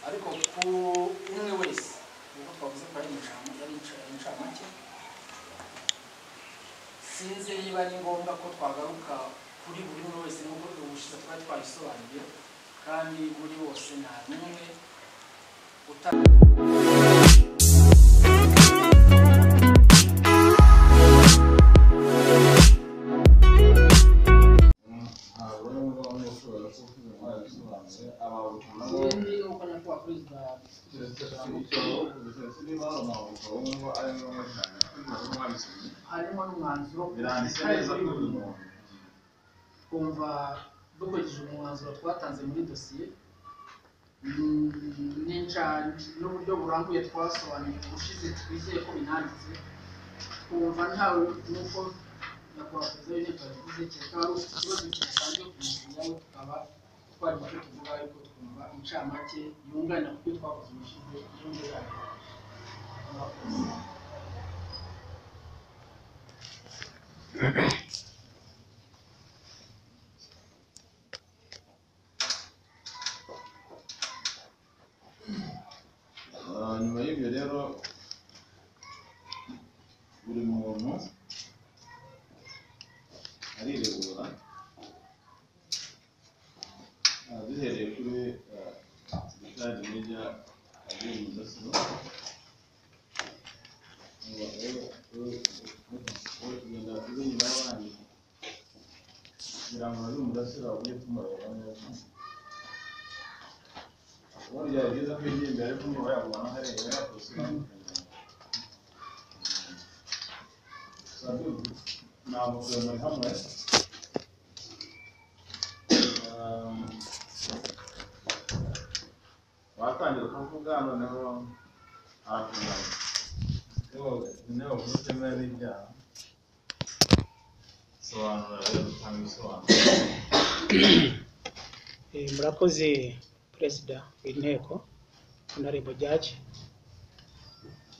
ariko ku umwe wese uwo twavuze ko ari incama yari inca- incamake sinzi niba ari ngombwa ko twagaruka kuri buri umwe wese nubwo ubushize twari twabisobanuye kandi muri bose nta n'umwe uta Sinzi yuko nakuwa perezida harimo n'umwanzuro Biranditse neza kuri buri muntu. kumva dukurikije umwanzuro twatanze muri dosiye n'inca n'uburyo burambuye twasobanuye ubushize twizeye ko binanditse kumva ntawe nk'uko nyakubahwa perezida w'inteko yabivuze kereka wari ufite ikibazo kidasanzwe ku mukiriya we tukaba twari mucyo tuvuga ariko twumva incamake yunganira kubyo twakoze ubushize yongera abakozi nyuma y'ibyo rero buri muntu ariregura Ah, duhereye kuri sitade media agiye mudasobwa kugenda kuri nyuma y'abandi kugira ngo nazo mudasira ujye tumureba neza burya iyo uza kwigira imbere kumva yabona hariya yakoze ntabwo kujya muri hamwe Um, watangira kuvuga noneho arakunaniye niba ufitemo n'ibyaha sobanura rero utanga ibisobanuro Eh, murakoze perezida w'inteko honorable judge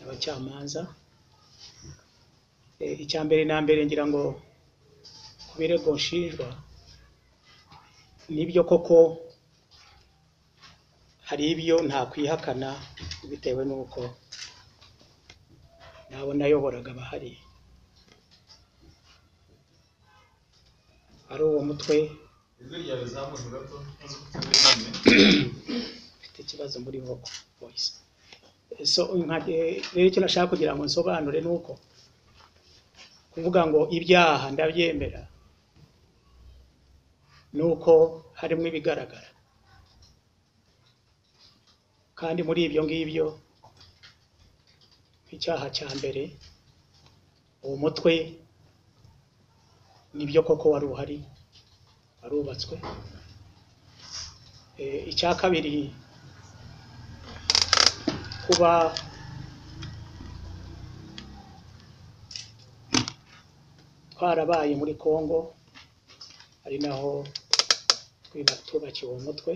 abacamanza Eh, icya mbere na mbere ngira ngo ku birego nshinjwa nibyo koko hari ibyo ntakwihakana bitewe n'uko nabo nayoboraga abahari ari uwo mutwe ijwi ryawe rizamuke gato nzi ko utameze mfite ikibazo muri voka voice so nka- eh, rero icyo nashaka kugira ngo nsobanure ni uko kuvuga ngo ibyaha ndabyemera ni uko harimo ibigaragara kandi muri ibyo ngibyo nk'icyaha cya mbere uwo mutwe nibyo koko wari uhari warubatswe Eh, icya kabiri kuba twarabaye muri Congo ari naho twiba- tubakiwe uwo mutwe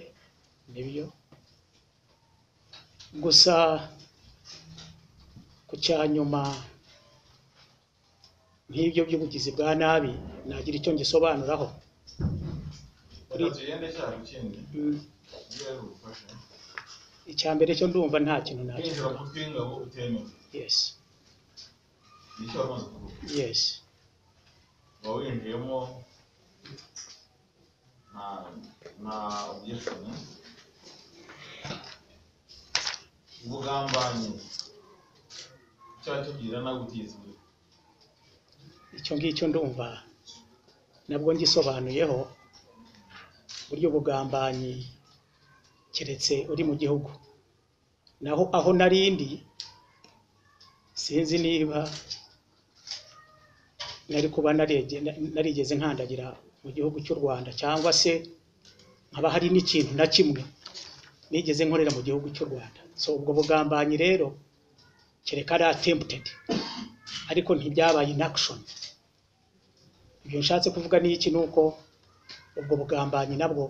nibyo gusa ku cya nyuma nk'ibyo by'ubugizi bwa nabi nagira icyo ngisobanuraho reka tugende cyaha ku kindi Mm, ujye ubufasha icya mbere cyo ndumva nta kintu kwinjira nakivuga mu tw'ingabo utemewe yes nicyo wamaze kuvuga yes uba winjiyemo nta nta objection ubugambanyi icyaha cyo kugira nagutizwe icyo ngicyo ndumva nabwo ngisobanuyeho uburyo bugambanyi keretse uri mu gihugu naho aho narindi sinzi niba nari kuba narege- na- narigeze nkandagira mu gihugu cy'u Rwanda cyangwa se haba hari n'ikintu na kimwe nigeze nkorera mu gihugu cy'u Rwanda so ubwo bugambanyi rero kereka ari attempted ariko ntibyabaye in action ibyo nshatse kuvuga ni iki ni uko ubwo bugambanyi nabwo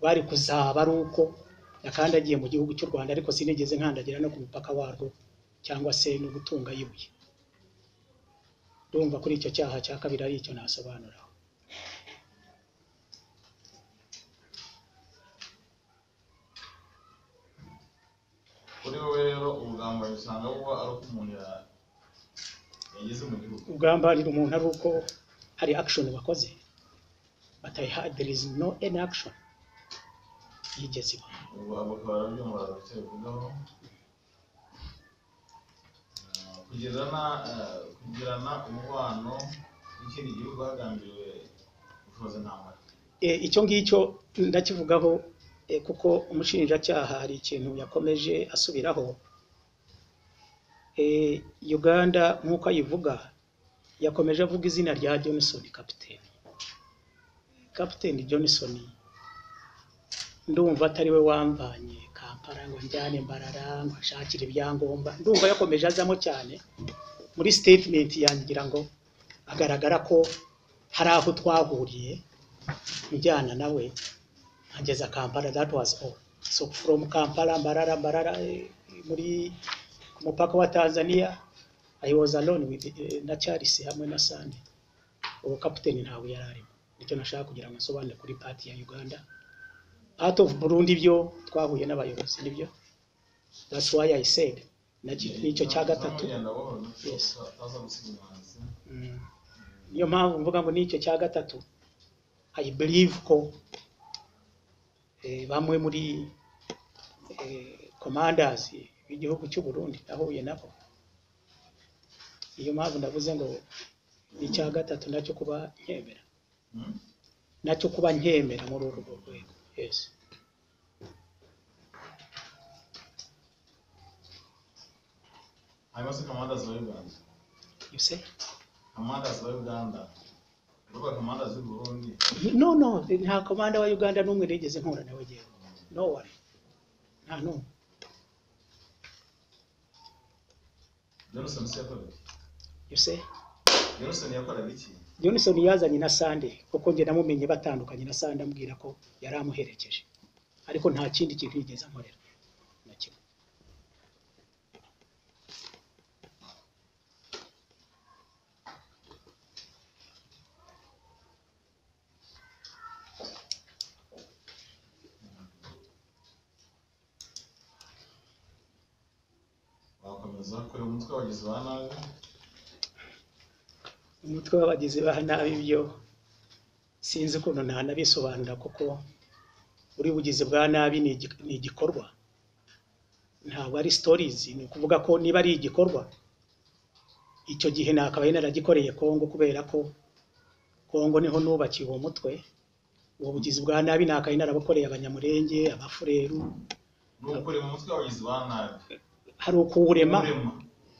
bari kuzaba ari uko nakandagiye mu gihugu cy'u Rwanda ariko sinigeze nkandagira no ku mupaka warwo cyangwa se no gutunga yibuye ndumva kuri icyo cyaha cya kabiri ari icyo nasobanuraho kuri wowe rero ubugambanyi usanga buba ari uko umuntu ya- yageze mu gihugu ugambanira umuntu ari uko hari action wakoze but I had, there is no any action yigeze iba ubu abo bakaba barabyumva barabitse bivugaho Ah, kugirana ah, kugirana umubano n'ikindi gihugu hagambiriwe ubushobozi ntambara E, icyo ngicyo ndakivugaho e, kuko umushinjacyaha hari ikintu yakomeje asubiraho e, Uganda nk'uko ayivuga yakomeje avuga izina rya Johnson Captain Captain Johnson ndumva atari we wamvanye Kampala ngo njyane Mbarara ngo ashakire ibyangombwa ndumva yakomeje azamo cyane muri statement yanjye ngira ngo agaragara ko hari aho twahuriye njyana nawe nkageza Kampala that was all so from Kampala Mbarara Mbarara eh, muri ku mupaka wa Tanzania I was alone with eh, na Charles hamwe na Sande uwo kapiteni ntawe yari arimo nicyo nashaka kugira ngo nsobanure kuri party ya Uganda out of Burundi byo twahuye n'abayobozi nibyo that's why I said naki- nicyo cya gatatu Yes. Mm. niyo mpamvu mvuga ngo nicyo cya gatatu I believe ko eh, bamwe muri eh, commanders b'igihugu cy'u Burundi nahuye nabo iyo mpamvu ndavuze ngo ni icya gatatu nacyo kuba nkemera Hmm? nacyo kuba nkemera muri uru rwego yes hanyuma se kamandazi wa uganda you say kamandazi wa uganda urubuga kamandazi w'i burundi no no nta komanda wa Uganda n'umwe nigeze mpura nawe ngewe no one nta n'umwe johnson se yakoraga iki? you say johnson yakoraga iki Johnson yazanye na Sande kuko njye namumenye batandukanye na Sande ambwira ko yari amuherekeje ariko nta kindi kintu yigeze ankorera na kimwe wakomeza kureba umutwe wagize ba nabi umutwe w'abagizi ba nabi byo sinzi ukuntu ntanabisobanura kuko buri bugizi bwa nabi ni igi- ni igikorwa ntabwo ari stories ni ukuvuga ko niba ari igikorwa icyo gihe nakabaye naragikoreye Kongo kubera ko Kongo niho nubakiye uwo mutwe uwo bugizi bwa nabi nakabaye narabukoreye abanyamurenge abafureru ni ukureba umutwe wabagizi ba nabi hari ukuwurema urema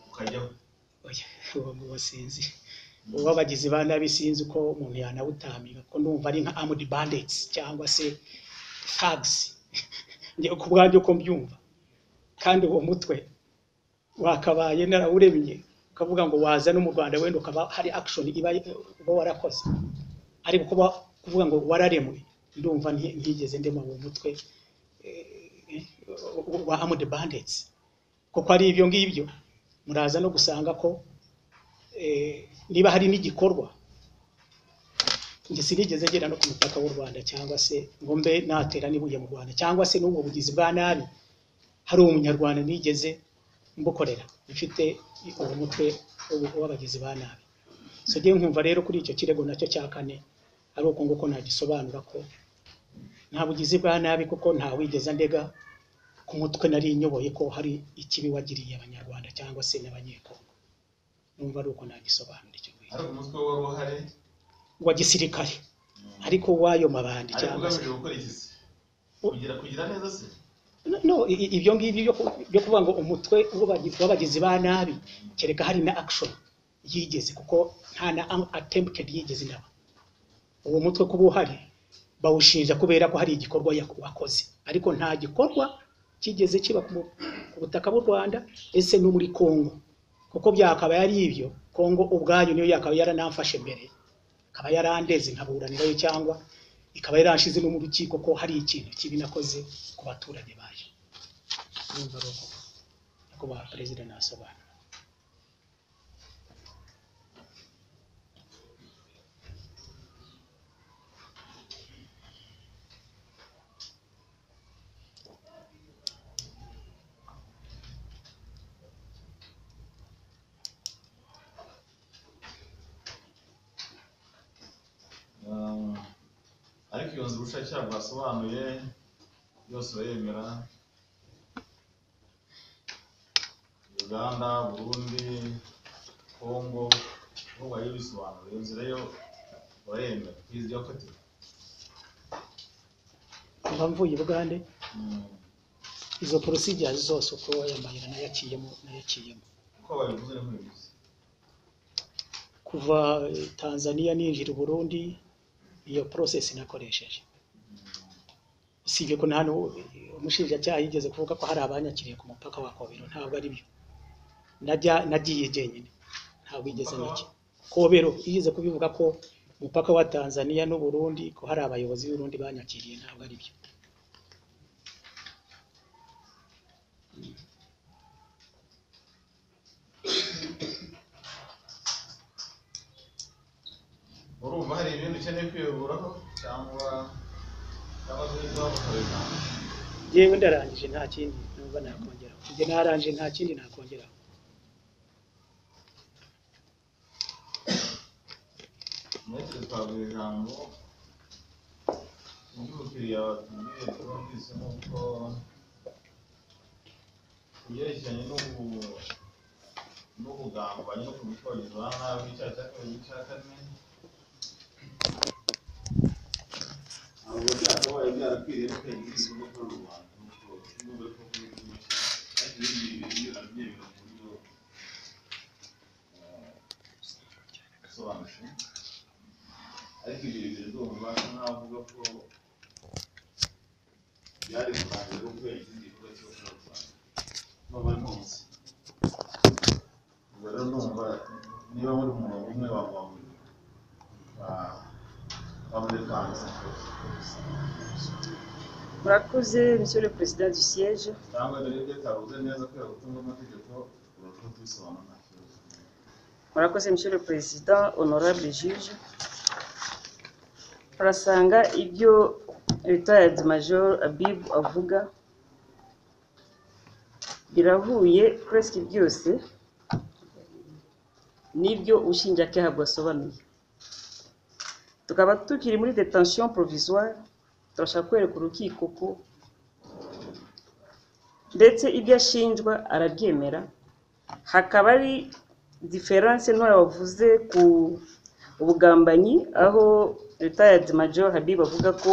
ukajyaho Oya, uwo nguwo sinzi uw'abagizi ba nabi sinzi ko umuntu yanawutamiga ko ndumva ari nka armed bandits cyangwa se thugs njye ku bwanjye uko mbyumva kandi uwo mutwe wakabaye narawuremye ukavuga ngo waza no mu Rwanda wenda ukaba hari action iba uba warakoze ariko kuba kuvuga ngo wararemwe ndumva nti- ntigeze ndema uwo mutwe eh, eh, wa armed bandits kuko ari ibyo ngibyo muraza no gusanga ko eh, niba hari n'igikorwa njye sinigeze ngera no ku mupaka w'u Rwanda cyangwa se ngo mbe natera n'ibuye mu Rwanda cyangwa se n'ubwo bugizi bwa nabi hari umunyarwanda nigeze mbukorera mfite uwo mutwe w'ubu- w'abagizi ba nabi so njye nkumva rero kuri icyo kirego nacyo cya kane ari uko nguko nagisobanura ko nta bugizi bwa nabi kuko ntawigeze ndega ku mutwe nari nyoboye ko hari ikibi wagiriye abanyarwanda cyangwa se n'abanyekongo numva ari uko nagisobanura icyo ngicyo ariko umutwe wari uhari wa gisirikare mm, ariko w'ayo mabandi ariko cyangwa se ugamije gukora iki se kugira kugira neza se No, no i- i- ibyo ngibyo byo ku- byo kuvuga ngo umutwe w'abagi- w'abagizi ba nabi kereka hari na action yigeze kuko nta na am- attempted yigeze naba uwo mutwe kuba uhari bawushinja kubera ko hari igikorwa yak- wakoze ariko nta gikorwa kigeze kiba ku mu- ku butaka bw'u Rwanda ese no muri Kongo kuko byakaba yari ibyo Kongo ubwayo niyo yakaba yaranamfashe mbere ikaba yarandeze nkaburanirayo cyangwa ikaba yarashize no mu rukiko ko hari ikintu kibi nakoze ku baturage bayo urumva ari uko nyakubahwa perezida nasobanura yunze ubushakashatsi basobanuye yose urayemera uganda burundi kongo aho wayo bisobanura iyo nzira yo urayemera izi yo kati mba mvuye bugande izo procedures zose uko wayamahera nayaciyemo nayaciyemo uko babivuze ni nk'ibivuze kuva eh, Tanzania ninjira i Burundi iyo process nakoresheje usibye ko nta nu- umushinjacyaha yigeze kuvuga ko hari abanyakiriye ku mupaka wa Kobero ntabwo ari byo najya nagiye jenyine ntabwo yigeze Umupaka wa? nacyo Kobero yigeze kubivuga ko umupaka wa Tanzania n'u Burundi ko hari abayobozi b'u Burundi banyakiriye ntabwo ari byo urumva hari ibindi ukeneye kwiyoburaho cyangwa cyangwa se ibyo bakorera yewe ndarangije nta kindi numva nakongeraho njye narangije nta kindi nakongeraho metero twavuye ijambo ry'umukiriya watubwiye twumvise nuko ibyerekeranye n'ubu- n'ubugambanyi no kubikoresha ba nabi icyaha cya kabiri n'icya kane ntabwo byakabaye byarakwiriye bikagira isoko kuri uru rwanda nuko nubwo ko kuri uyu munsi ariko ibindi bintu arabyemera mu buryo eh, busobanutse ariko ibyo bintu ndumva nkaho avuga ko byari kurangira ubwo ikindi gikorwa cyo gukora u Rwanda nubwo ntunze ubwo rero ndumva niba muri mu murongo umwe wavuga ngo wa- wa muri kanzu Murakoze, Monsieur le Président du siège. cyangwa rero ibyo utavuze neza kubera gutunga amategeko urashobora kubisobanura nta kibazo Murakoze, Monsieur le Président, honorable juge. Turasanga ibyo retired Major Abib avuga birahuye presque byose n'ibyo ubushinjacyaha bwasobanuye. Tukaba tukiri muri detention provisoire, turashaka kwereka urukiko ko ndetse ibyo ashinjwa arabyemera hakaba ari diferanse ntoya wavuze ku ubugambanyi aho retired major habib avuga ko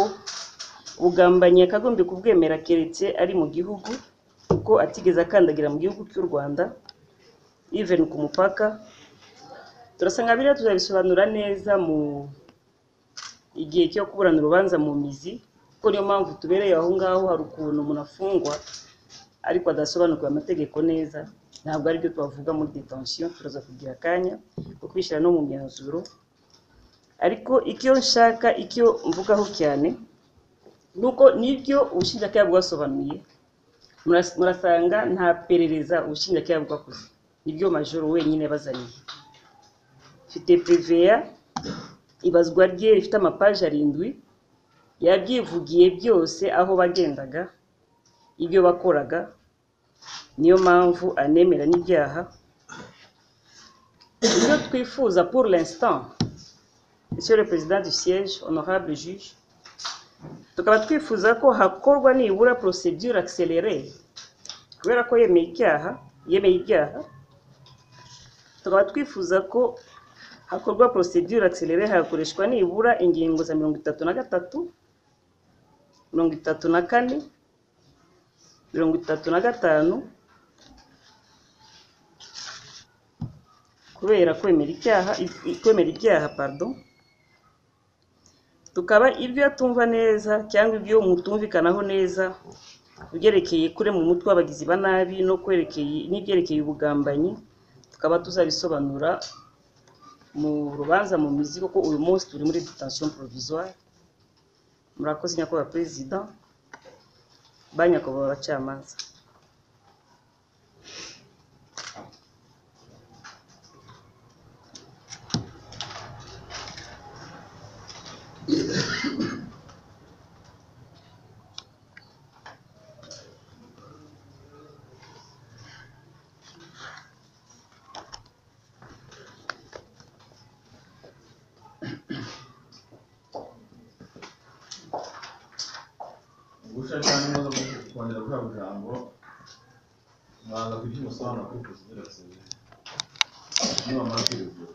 ubugambanyi yakagombye kubwemera keretse ari mu gihugu kuko atigeze akandagira mu gihugu cy'u rwanda even ku mupaka turasanga biriya tuzabisobanura neza mu igihe cyo kuburana urubanza mu mizi kuko niyo mpamvu tubereye aho ngaho hari ukuntu umuntu afungwa ariko adasobanukiwe amategeko neza ntabwo aribyo twavuga muri detention turaza kugira akanya ko kwishyira no mu myanzuro ariko icyo nshaka icyo mvugaho cyane ni uko nibyo ubushinjacyaha bwasobanuye muras- murasanga nta perereza ubushinjacyaha bwakoze nibyo majoro wenyine bazaniye mfite priveya ibazwa rye rifite amapaji arindwi yabyivugiye byose aho bagendaga ibyo bakoraga niyo mpamvu anemera n'ibyaha ibyo twifuza pour l'instant monsieur le président du siège honorable juge tukaba twifuza ko hakorwa nibura procedure accélérée kubera ko yemeye icyaha yemeye ibyaha tukaba twifuza ko hakorwa procedure accélérée hagakoreshwa nibura ingingo za mirongo itatu na gatatu mirongo itatu na kane mirongo itatu na gatanu kubera kwemera icyaha i- i- kwemera ibyaha pardon tukaba ibyo atumva neza cyangwa ibyo mutumvikanaho neza ubyerekeye kure mu mutwe w'abagizi ba nabi no kwerekeye n'ibyerekeye ubugambanyi tukaba tuzabisobanura mu rubanza mu mizi kuko uyu munsi turi muri detention provisoire murakoze nyakubahwa perezida ba nyakubahwa abacamanza uruhushya cyangwa imaze kongera guhabwa ijambo mwaza kugira umusobanuro kuri procedure asabira niba mara kwiregura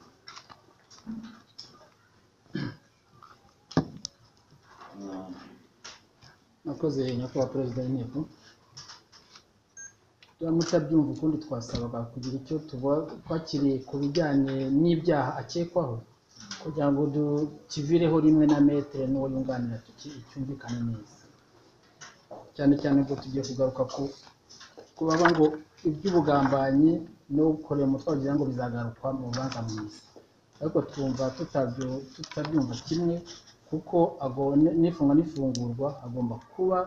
nakoze nyakubahwa perezida w'inteko turamutse abyumva ukundi twasabaga kugira icyo tuba- twakiriye ku bijyanye n'ibyaha akekwaho kugira ngo dukivireho rimwe na metere n'uwo yunganira tuki- cyumvikane neza cyane cyane ubwo tugiye kugaruka ku kubaga ngo iby'ubugambanyi no gukorera umutwaro kugira ngo bizagarukwa mu rubanza mu isi ariko twumva tutabyo- tutabyumva kimwe kuko agone- n'ifunga n'ifungurwa hagomba kuba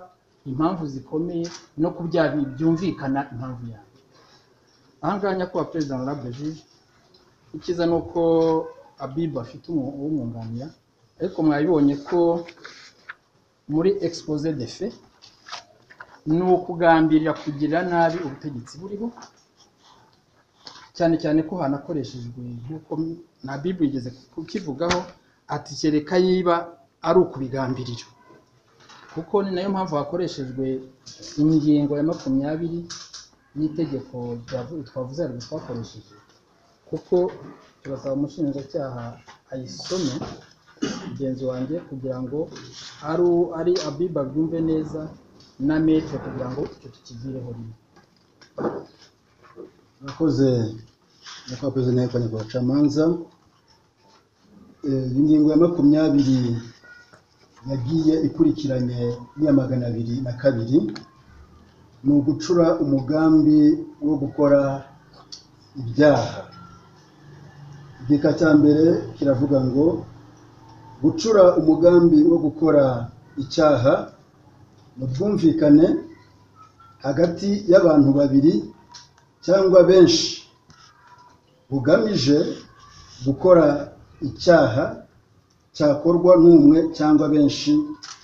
impamvu zikomeye no ku byaha byumvikana impamvu yayo aha ngaha nyakubahwa perezida honorable juge icyiza ni uko abibu afite umu- umwunganira ariko mwabibonye ko muri expose de fe ni ukugambirira kugirira nabi ubutegetsi buriho cyane cyane ko hanakoreshejwe nk'uko na bibiri igeze kukivugaho ati kereka yiba ari ukubigambirira kuko ni nayo mpamvu hakoreshejwe ingingo ya makumyabiri y'itegeko ryavu- twavuze haruguru twakoresheje kuko turasaba umushinjacyaha ayisome mugenzi wanjye kugira ngo ari u- ari abiba byumve neza na metre kugira ngo icyo tukigireho rimwe Murakoze nyakubahwa perezida w'inteko nyakwabacamanza ingingo ya makumyabiri yagiye ikurikiranye n'iya magana abiri na kabiri ni ugucura umugambi wo gukora ibyaha igika cya mbere kiravuga ngo gucura umugambi wo gukora icyaha ni ubwumvikane hagati y'abantu babiri cyangwa benshi bugamije gukora icyaha cyakorwa n'umwe cyangwa benshi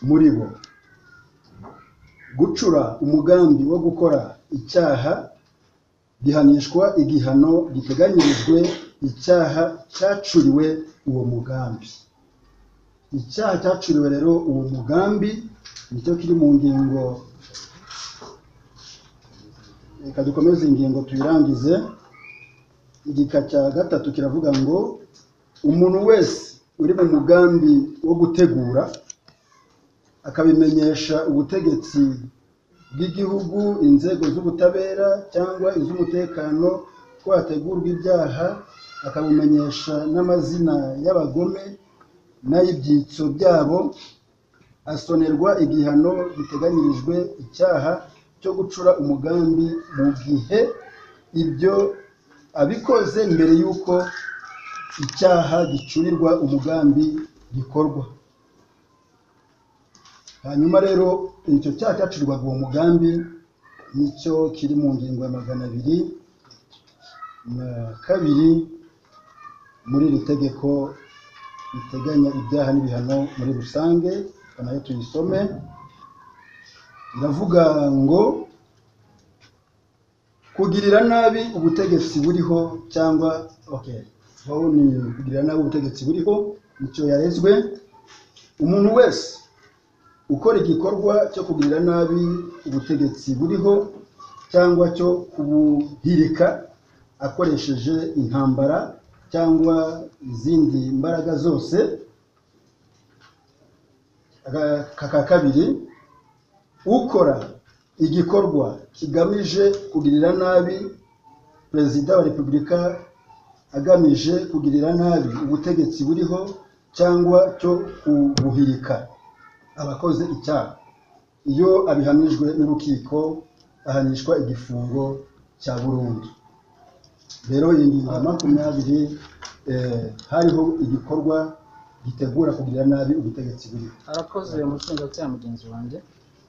muri bo gucura umugambi wo gukora icyaha bihanishwa igihano giteganyirijwe icyaha cyacuriwe uwo mugambi icyaha cyacuriwe rero uwo mugambi nicyo kiri mu ngingo reka dukomeze ingingo tuyirangize igika cya gatatu kiravuga ngo umuntu wese uri mu mugambi wo gutegura akabimenyesha ubutegetsi bw'igihugu inzego z'ubutabera cyangwa iz'umutekano ko hategurwa ibyaha akabimenyesha n'amazina y'abagome n'ay'ibyitso byabo asonerwa igihano giteganyirijwe icyaha cyo gucura umugambi mu gihe ibyo abikoze mbere y'uko icyaha gicurirwa umugambi gikorwa hanyuma rero icyo cyaha cyacurirwaga uwo mugambi nicyo kiri mu ngingo ya magana abiri na kabiri muri iri tegeko riteganya ibyaha n'ibihano muri rusange reka nayo tuyisome iravuga ngo kugirira nabi ubutegetsi buriho cyangwa okay aho ni kugirira nabi ubutegetsi buriho nicyo yarezwe umuntu wese ukora igikorwa cyo kugirira nabi ubutegetsi buriho cyangwa cyo kubuhirika akoresheje intambara cyangwa izindi mbaraga zose Aka- aka kabiri ukora igikorwa kigamije kugirira nabi perezida wa repubulika agamije kugirira nabi ubutegetsi buriho cyangwa cyo kubuhirika abakoze icyaha iyo abihamijwe n'urukiko ahanishwa igifungo cya burundu rero iyi ngingo ya makumyabiri eh, hariho igikorwa gitegura kugirira nabi ubutegetsi buriho arakoze umushinjacyaha mugenzi wanjye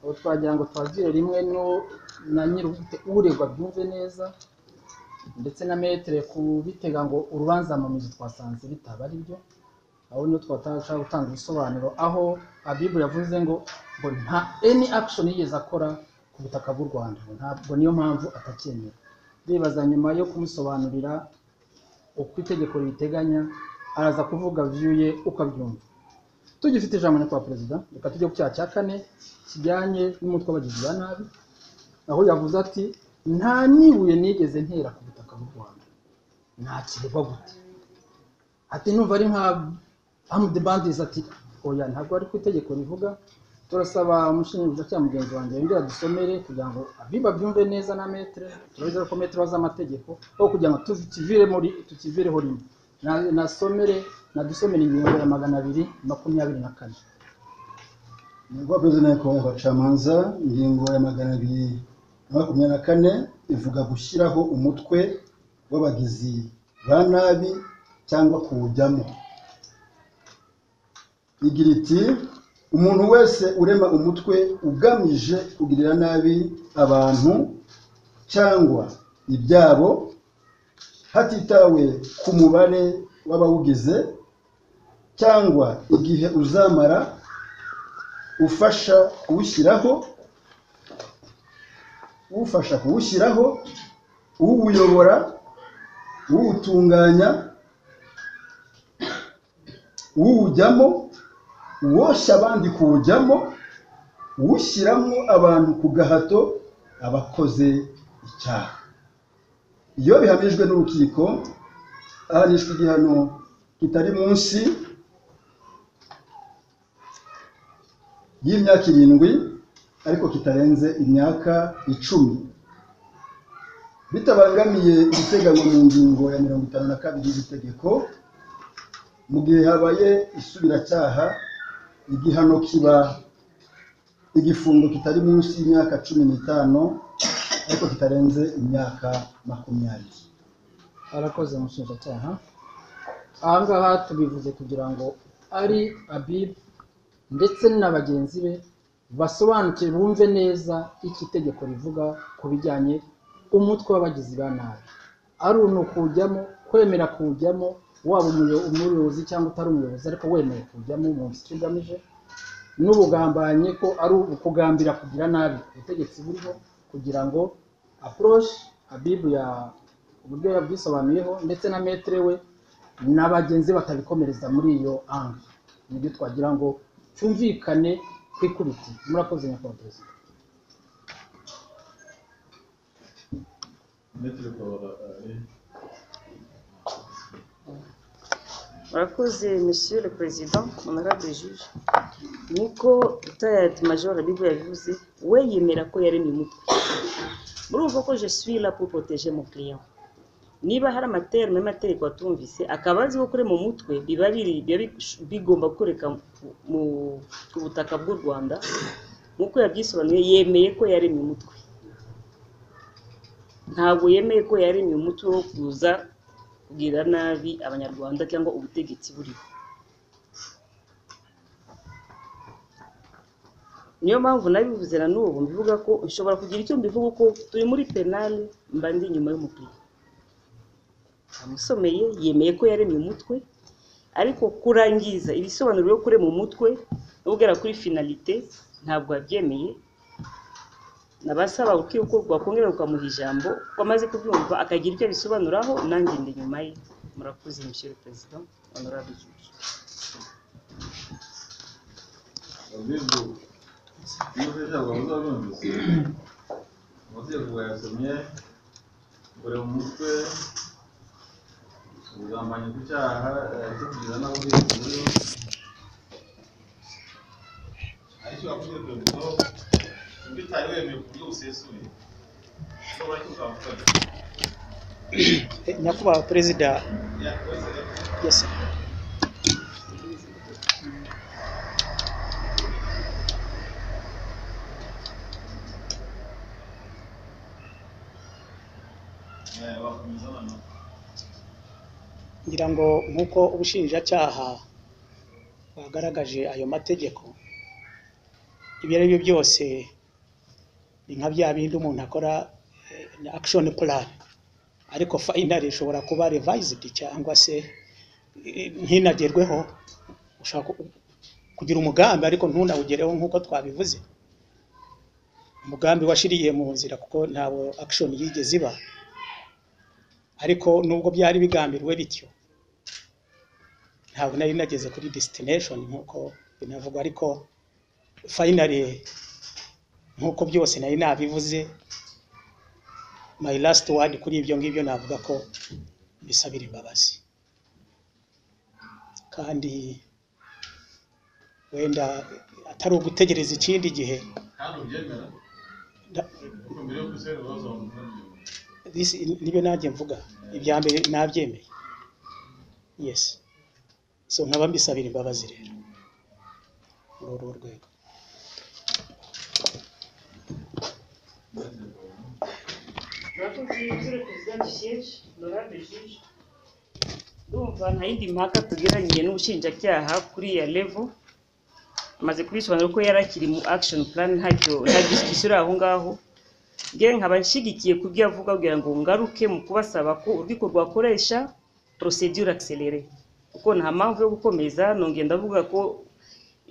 ubu twagira ngo twagire rimwe no na nyiri uregwa byumve neza ndetse na metere kubitega ngo urubanza mu mizi twasanze bitaba ari byo aho niho twatashaka gutanga ibisobanuro aho abibu yavuze ngo ngo nta any action yigeze akora ku butaka bw'u rwanda ngo ntabwo niyo mpamvu atacyemera ndibaza nyuma yo kumusobanurira uko itegeko ribiteganya araza kuvuga view ye uko abyumva tugifite ijambo nyakubahwa perezida reka tujye ku cyaha cya kane kijyanye n'umutwe w'abagizi ba nabi aho yavuze ati nta n'ibuye nigeze ntera ku butaka bw'u rwanda nta kireba gute ati numva ari nka amude bandizi ati oya ntabwo ari ku itegeko rivuga turasaba umushinjacyaha cyangwa mugenzi wanjye yongera dusomere kugira ngo abiba byumve neza na metere turabizera ko metere z'amategeko aho kugira ngo tukivire muri tukivireho rimwe Na- nasomere nadusomere ingingo ya magana abiri makumyabiri na kane nyakubahwa perezida nyakubahwa abacamanza ingingo ya magana abiri na makumyabiri na kane ivuga gushyiraho umutwe w'abagizi ba nabi cyangwa kuwujyamo igira iti umuntu wese urema umutwe ugamije kugirira nabi abantu cyangwa ibyabo hatitawe ku mubare w'abawugize cyangwa igihe uzamara ufasha kuwushyiraho ufasha kuwushyiraho uwuyobora uwutunganya uwujyamo uwoshya abandi kuwujyamo uwushyiramo abantu ku gahato abakoze icyaha iyo bihamijwe n'urukiko ahanishwa igihano kitari munsi y'imyaka irindwi ariko kitarenze imyaka icumi bitabangamiye ibiteganywa mu ngingo ya mirongo itanu na kabiri y'itegeko mu gihe habaye isubiracyaha igihano kiba igifungo kitari munsi y'imyaka cumi n'itanu ariko kitarenze imyaka makumyabiri arakoze umushinjacyaha aha ngaha tubivuze kugira ngo ari abib ndetse na bagenzi be basobanukire bumve neza icyo itegeko rivuga ku bijyanye umutwe w'abagizi ba nabi ari ukuwujyamo kwemera kuwujyamo waba umuyo- umuyobozi cyangwa utari umuyobozi ariko wemeye kuwujyamo mu nshuti ugamije n'ubugambanye ko ari ukugambira kugira nabi ubutegetsi buriho kugira ngo approach abibu ya uburyo yabwisobanuyeho ndetse na metere we na bagenzi be batabikomereza muri iyo ange nibyo twagira ngo cyumvikane ku ikubiti murakoze nyakubahwa perezida Mettre Kabara ari murakoze monsieur le president honorable juge nkuko retired major habibu yabivuze we yemera ko yaremye umutwe murumva ko je suis là pour protéger mon client niba hari amaterme y'amategeko atumvise akaba azi ko kurema umutwe biba biri biba bi- bigomba kureka mu- mu- ku butaka bw'u rwanda nkuko yabyisobanuye yemeye ko yaremye umutwe ntabwo yemeye ko yaremye umutwe wo kuza kugirira nabi abanyarwanda cyangwa ubutegetsi buriho niyo mpamvu nabivuze na n'ubu mbivuga ko nshobora kugira icyo mbivuga ko turi muri penale mba ndi inyuma y'umupira amusomeye yemeye ko yaremye umutwe ariko kurangiza ibisobanuro byo kurema umutwe no kugera kuri finalite ntabwo yabyemeye nabasaba urukiko rwakongera rukamuha ijambo ko amaze kubyumva akagira icyo abisobanuraho nanjye ndi inyuma ye murakoze monsieur le president honorable juge abibwo iyo ufite ijambo wabuze warumvise amategeko wayasomye uri mu mutwe ubugambanyi ku cyaha eh, cyo kugira nabi uburinzi buriho aricyo wakubwiye perezida ibyo utari wemeye ku buryo busesuye ushobora cy'ukavuga Eh, nyakubahwa perezida yakoze yes sir. eh, bakomeza noneho ngira ngo nk'uko ubushinjacyaha bwagaragaje ayo mategeko ibyo ari byo byose ni nka bya bindi umuntu akora eh, action plan ariko finally ishobora kuba revised cyangwa se eh, ntinagerweho ushaka ku- kugira umugambi ariko ntunawugereho nk'uko twabivuze umugambi washiriye mu nzira kuko ntabwo action yigeze iba ariko nubwo byari bigambiriwe bityo ntabwo nari nageze kuri destination nk'uko binavugwa ariko finally nk'uko byose nari nabivuze my last word kuri ibyo ngibyo navuga ko bisabira imbabazi kandi wenda atari ugutegereza ikindi gihe kandi ubyemera nda- kuko mbere yo gusera ibibazo abantu ntibabyemera this nibyo nanjye mvuga ibya mbere nabyemeye yes so nkaba mbisabira imbabazi rero muri urwo rwego ndumva nta yindi mpaka tugeranye n'ubushinjacyaha kuri iya levo amaze kubisobanura ko yari akiri mu action plan ntacyo nta discussion iri aho ngaho ngewe nkaba nshyigikiye ku byo avuga kugira ngo ngaruke mu kubasaba ko urwiko rwakoresha procedure accélérée kuko nta mpamvu yo gukomeza nongeye ndavuga ko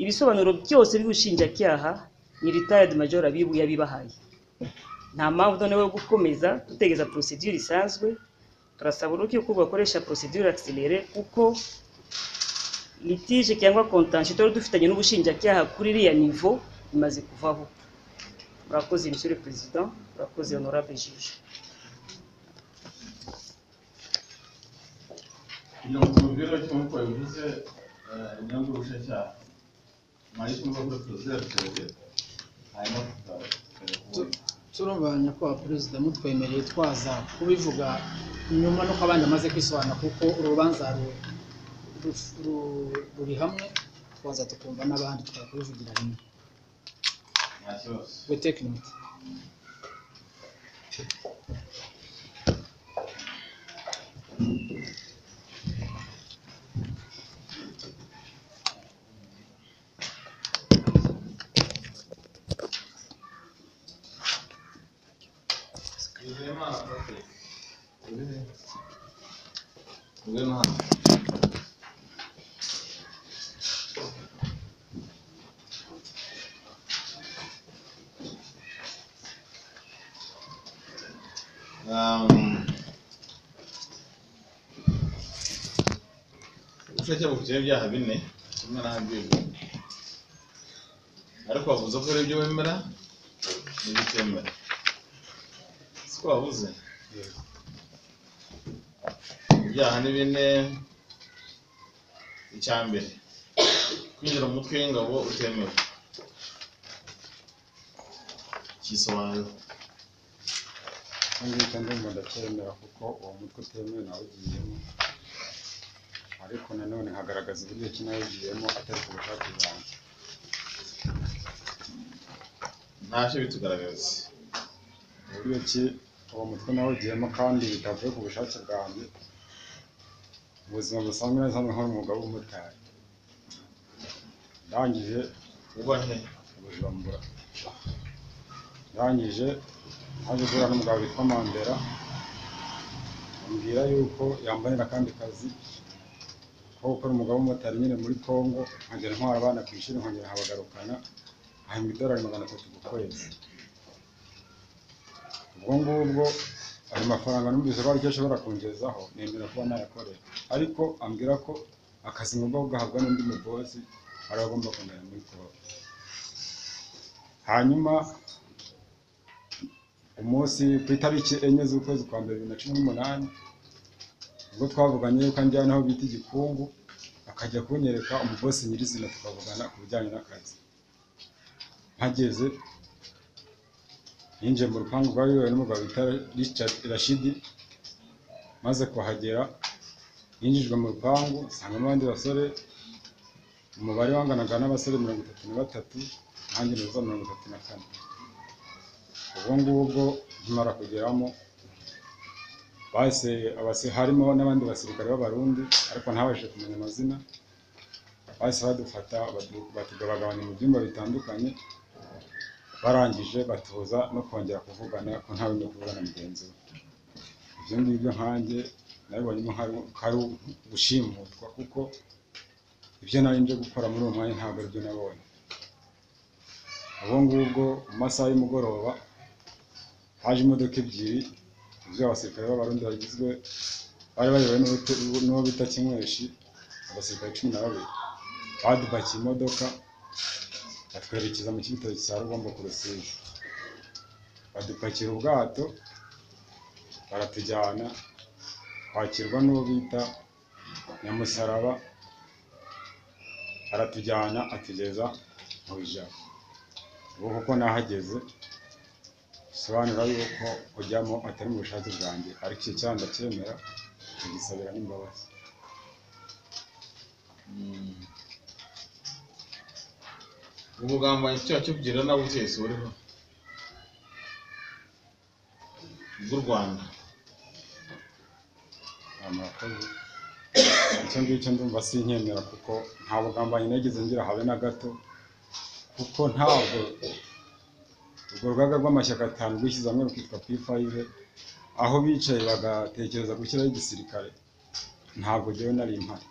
ibisobanuro byose by'ubushinjacyaha ni retired major abibu yabibahaye nta mpamvu noneho yo gukomeza dutegereza procedure isanzwe turasaba urukiko ko rwakoresha procedure accélérée kuko litige cyangwa contention twari dufitanye n'ubushinjacyaha kuri iriya niveau imaze kuvaho murakoze monsieur le président murakoze honorable juge kugira ngo tubibwire icyo nk'uko yabivuze inyungu y'ubushinjacyaha mari kumva ko tuzirateze hanyuma tukajya kubona turabanya ko perezida mutwemereye twaza kubivuga nyuma nuko abandi amaze kwisobanura kuko urubanza ru- ru- ru- ruri hamwe twaza tukumva n'abandi tukakubivugira rimwe nta kibazo we tekinite Nizeyimana Patrick ubwe ni hano ubushake bufite ibyaha bine kimwe n'ahabwirwa ariko wavuze ko hari ibyo wemera n'ibyo utemera siko wabuze ibyaha ni bine icya mbere kwinjira mu mutwe w'ingabo utemewe kisobanura kandi kandi ngo ndacyemera kuko uwo mutwe utemewe nawugiyemo ariko nanone nkagaragaza uburyo ki nawugiyemo atari ku bushake bwanjye ntacyo bitugaragaza uburyo ki uwo mutwe nawugiyemo kandi bitavuye ku bushake bwanjye mu buzima busanzwe nasanzwe nkora umwuga w'ubumotari ndangije ubahe bujumbura ndangije haje guhura n'umugabo witwa mandera ambwira yuko yambanira akandi kazi ko gukora umugabo w'umumotari nyine muri congo nkagera ntwara abana ku ishuri nkongera nkabagarukana ahembwa idolari magana atatu ku kwezi ubwo ngubwo ayo mafaranga numvise ko aricyo ashobora kungezaho nemera kuba nayakorera ariko ambwira ko akazi ngomba kugahabwa n'undi mubosi ari we agomba kumenya muri congo hanyuma umunsi ku itariki enye z'ukwezi kwa mbere bibiri na cumi n'umunani ubwo twavuganye yuko anjyana aho bita igikungu akajya kunyereka umugosi nyirizina tukavugana ku bijyanye n'akazi mpageze yinjiye mu rupangu rwa yowe n'umugabo bita Richard Rashidi maze kuhagera yinjijwe mu rupangu nsangamo abandi basore umubare wanganaga n'abasore mirongo itatu na batatu nanjye neza mirongo itatu na kane ubwo ngubwo nkimara kugeramo bahise abasi- harimo n'abandi basirikare b'abarundi ariko ntabashije kumenya amazina bahise badufata batu- batugabagabanya mu byumba bitandukanye barangije batuza no kongera kuvugana ko ntawe uri kuvugana mugenzi we ibyo ngibyo nkanjye nabibonyemo nk'ari- nk'ari gushimutwa kuko ibyo nari nje gukora muri uwo mwanya ntabwo aribyo nabonye ubwo ngubwo mu masaha y'umugoroba haje imodoka ebyiri zuzuye abasirikare b'abarundi bagizwe bari bayobowe n'uwo bita kinyweshyi abasirikare cumi na babiri badupakiye imodoka batwerekeza mu cyitoki cya Rugombo ku Rusizi badupakira ubwato baratujyana twakirwa n'uwo bita Nyamusaraba aratujyana atugeza mu ijabo ubu kuko nahageze bisobanura yuko kujyamo atari mu bushake bwanjye ariko icyo cyaha ndacyemera tugisabira n'imbabazi ubugambanyi icyaha cyo kugirira nawe utese uriho bw'u rwanda amurakoze icyo ngicyo ndumva sinkemera kuko nta bugambanyi nageze ngira habe na gato kuko ntabwo urwo rugaga rw'amashyaka atanu rwishyize hamwe rukitwa P5 aho bicaye bagatekereza gushyiraho igisirikare ntabwo jyewe nari impari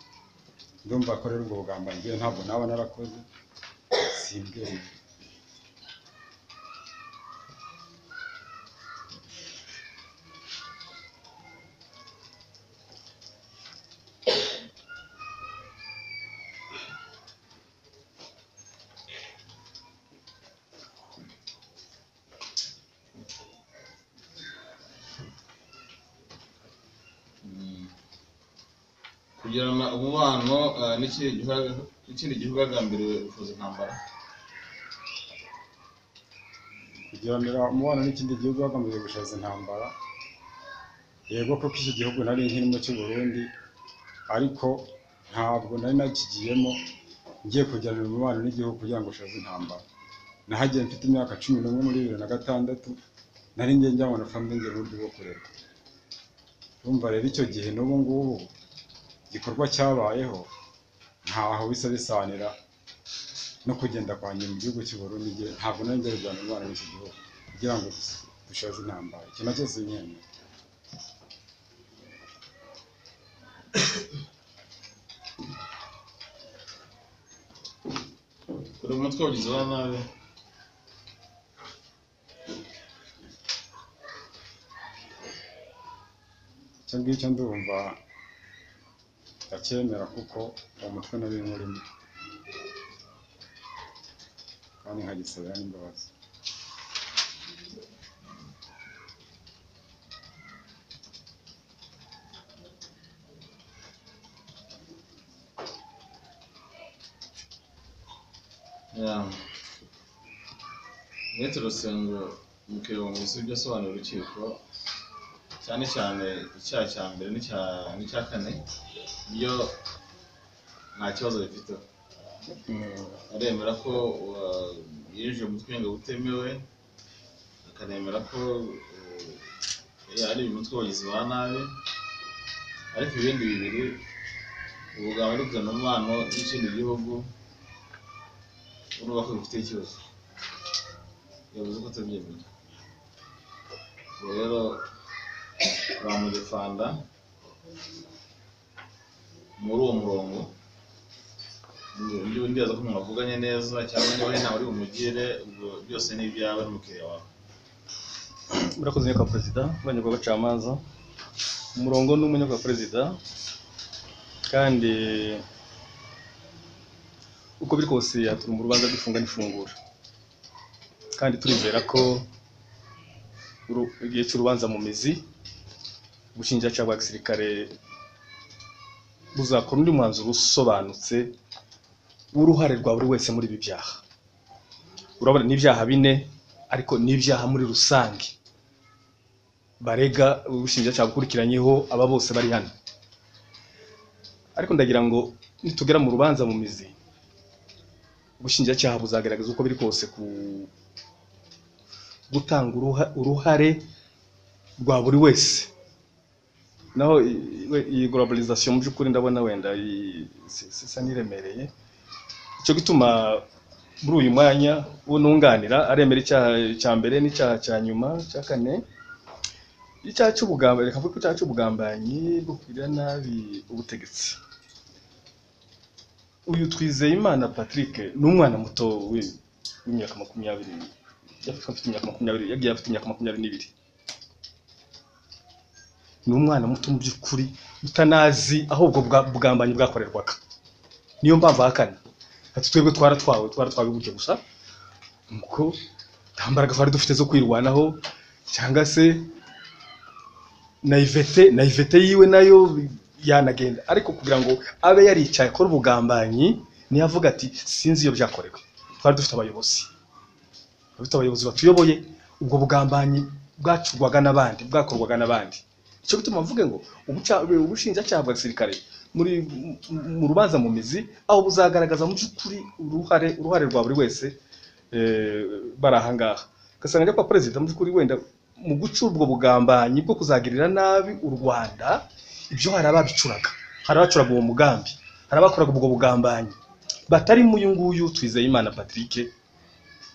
ndumva ko rero ubwo bugambanyi jyewe ntabwo naba narakoze simbweye kugirana umubano eh, n'ikindi gihugu- n'ikindi gihugu hagambiriwe ufuza intambara kugiranira umubano n'ikindi gihugu hagamijwe gushaza intambara yego kuko iki gihugu nari nkirimo cy'u Burundi ariko ntabwo nari nakigiyemo ngiye kujyanira umubano n'igihugu kugira ngo ushaze intambara nahagiye mfite imyaka cumi n'umwe muri bibiri na gatandatu nari ngiye njyabona family ngiye uburyo bwo kurera urumva rero icyo gihe n'ubu ngubu igikorwa cyabayeho ntaho bisa bisanira no kugenda kwanjye mu gihugu cy'u Burundi nge ntabwo nari ngiye kujyana umubano n'iki gihugu kugira ngo dushaze intambara iki nacyo sinkemera buri umutwe wabigize wa nabi icyo ngicyo ndumva ndacyemera kuko uwo mutwe nari nkurimo kandi nkagisabira n'imbabazi Yeah. uretse urusengero mukirungu si ibyo asobanura urukiko cyane cyane icyaha cya mbere n'icya- n'icya kane byo nta kibazo bifite aremera ko uh, yinjiye mu twenge butemewe akanemera ko uh, ari umutwe wagizi ba nabi ariko ibindi bibiri ubugabo no kugirana umubano n'ikindi gihugu urumva ko bifite ikibazo yavuze ko atabyemera ubwo rero bamurefanda muri uwo murongo undi undi yaza ko mwavuganye neza cyangwa niba hari nawe uri bumugire ubwo byose ni ibyawe n'umukiriya wawe murakoze nyakwa perezida abanyagwa abacamanza umurongo ni umunyagwa perezida kandi uko biri kose yatuma urubanza rw'ifunga n'ifungura kandi turizera ko uru- igihe cy'urubanza mu mizi ubushinjacyaha bwa gisirikare buzakora undi mwanzuro usobanutse w'uruhare rwa buri wese muri ibi byaha urabona ni ibyaha bine ariko ni ibyaha muri rusange barega ubushinjacyaha bukurikiranyeho aba bose bari hano ariko ndagira ngo nitugera mu rubanza mu mizi ubushinjacyaha buzagaragaza uko biri kose ku gutanga uruha- uruhare rwa buri wese naho i- we- iyi globalization mu by'ukuri ndabona wenda i- si- si- isa n'iremereye icyo gituma muri uyu mwanya uwo nunganira aremera icyaha cya mbere n'icyaha cya nyuma cya kane icyaha cy'ubugambanyi reka mvuge ko icyaha cy'ubugambanyi bwo kugirira nabi ubutegetsi uyu Twizeyimana Patrick ni umwana muto wi- w'imyaka makumyabiri yafatwa afite imyaka makumyabiri yagiye afite imyaka makumyabiri n'ibiri ni umwana muto mu by'ukuri utanazi aho ubwo bwa- bugambanyi bwakorerwaga niyo mpamvu ahakana ati twebwe twaratwawe twaratwawe gutyo gusa nuko nta mbaraga twari dufite zo kwirwanaho cyangwa se naivete naivete yiwe nayo yanagenda ariko kugira ngo abe yaricaye akora ubugambanyi niyo avuga ati sinzi iyo byakorewe twari dufite abayobozi dufite abayobozi batuyoboye ubwo bugambanyi bwacurwaga n'abandi bwakorwaga n'abandi icyo gituma mvuge ngo ubuca- ubushinjacyaha bwa gisirikare muri mu- mu rubanza mu mizi aho buzagaragaza mu by'ukuri uruhare uruhare rwa buri wese eh, bari ahangaha ugasanga njya kwa perezida mu by'ukuri wenda mu guca ubwo bugambanyi bwo kuzagirira nabi u rwanda ibyo hari ababicuraga hari abacuraga uwo mugambi hari abakoraga ubwo bugambanyi batarimo uyu nguyu twizeyimana patrick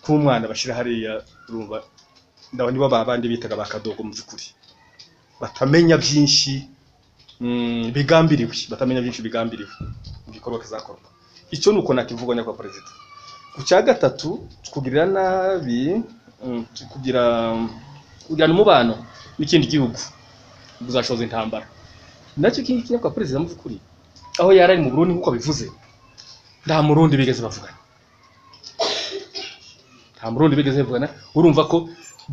k'umwana bashyira hariya urumva ndabona nibo ba bandi bitaga ba kadogo mu by'ukuri batamenya byinshi mm, bigambiriwe batamenya byinshi bigambiriwe mu gikorwa kizakorwa icyo ni uko nakivuga nyakwa perezida ku cya gatatu kugirira nabi mm, kugira kugirana umubano n'ikindi gihugu buzashoza intambara nacyo iki ngiki nyakwa perezida mu by'ukuri aho yari ari mu burundi nk'uko bivuze nta murundi bigeze bavugana nta murundi bigeze bavugana urumva ko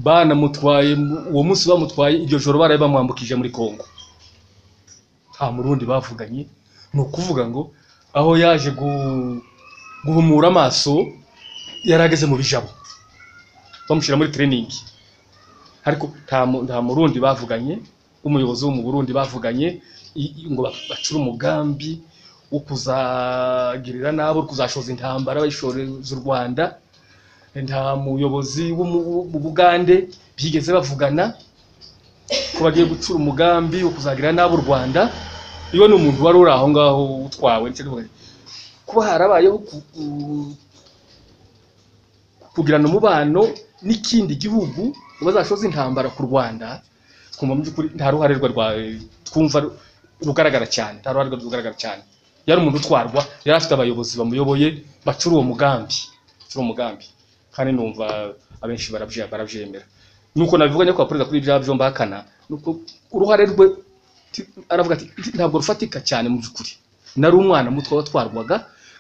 banamutwaye mu- uwo munsi bamutwaye iryo joro baraye bamwambukije muri kongo nta murundi bavuganye ni ukuvuga ngo aho yaje gu- guhumura amaso yari ageze mu bijabo bamushyira muri tereyiningi ariko nta mu- nta murundi bavuganye umuyobozi wo mu burundi bavuganye i- i- ngo ba- bacure umugambi wo kuzagirira nabi wo kuzashoza intambara bayishoreza u rwanda nta muyobozi wo mu- mu bugande byigeze bavugana ko bagiye gucura umugambi wo kuzagira n'abo u rwanda iyo ni umuntu wari uri aho ngaho utwawe ndetse n'ubundi. kuba harabayeho ku- ku- kugirana umubano n'ikindi gihugu ngo bazashoze intambara ku rwanda twumva mu by'ukuri nta ruhare rwa rwa- twumva ru- rugaragara cyane nta ruhare rwa rugaragara cyane yari umuntu utwarwa yari afite abayobozi bamuyoboye bacura uwo mugambi bacura uwo mugambi kandi numva abenshi barabye- barabyemera nuko nabivuga nyakubahwa perezida kuri ibya byombi ahakana nuko uruhare rwe ti- aravuga ati "Iki ntabwo rufatika cyane mu by'ukuri nari umwana muto watwarwaga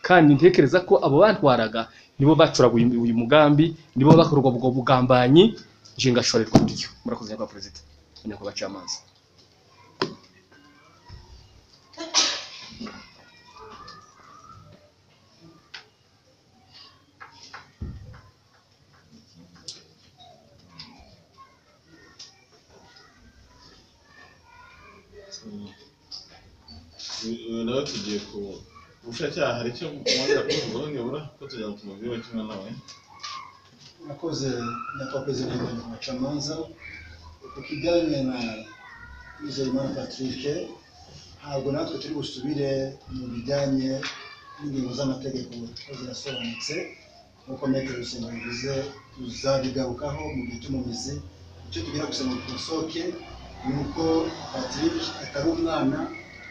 kandi ntekereza ko abo bantwaraga nibo bacuraga uyu uyu mugambi nibo bakorwa ubwo bugambanyi nje ngashorerwa muri yo murakoze nyakubahwa perezida nyakubahwa camanza uyu nawe tugiye ku ubushinjacyaha hari icyo mubanza kuvugaho nibura ko tujya mu tumaviyo kimwe nawe Mwakoze nyakwa perezida wa macamanza ukijyanye na Nizeyimana Patrick ntabwo natwe turi busubire mu bijyanye n'ingingo z'amategeko kuko zirasobanutse nk'uko metero rusengo bivuze tuzabigarukaho mu gihe cyo mu mizi icyo tugira gusa ngo tusohoke ni uko Patrick atari umwana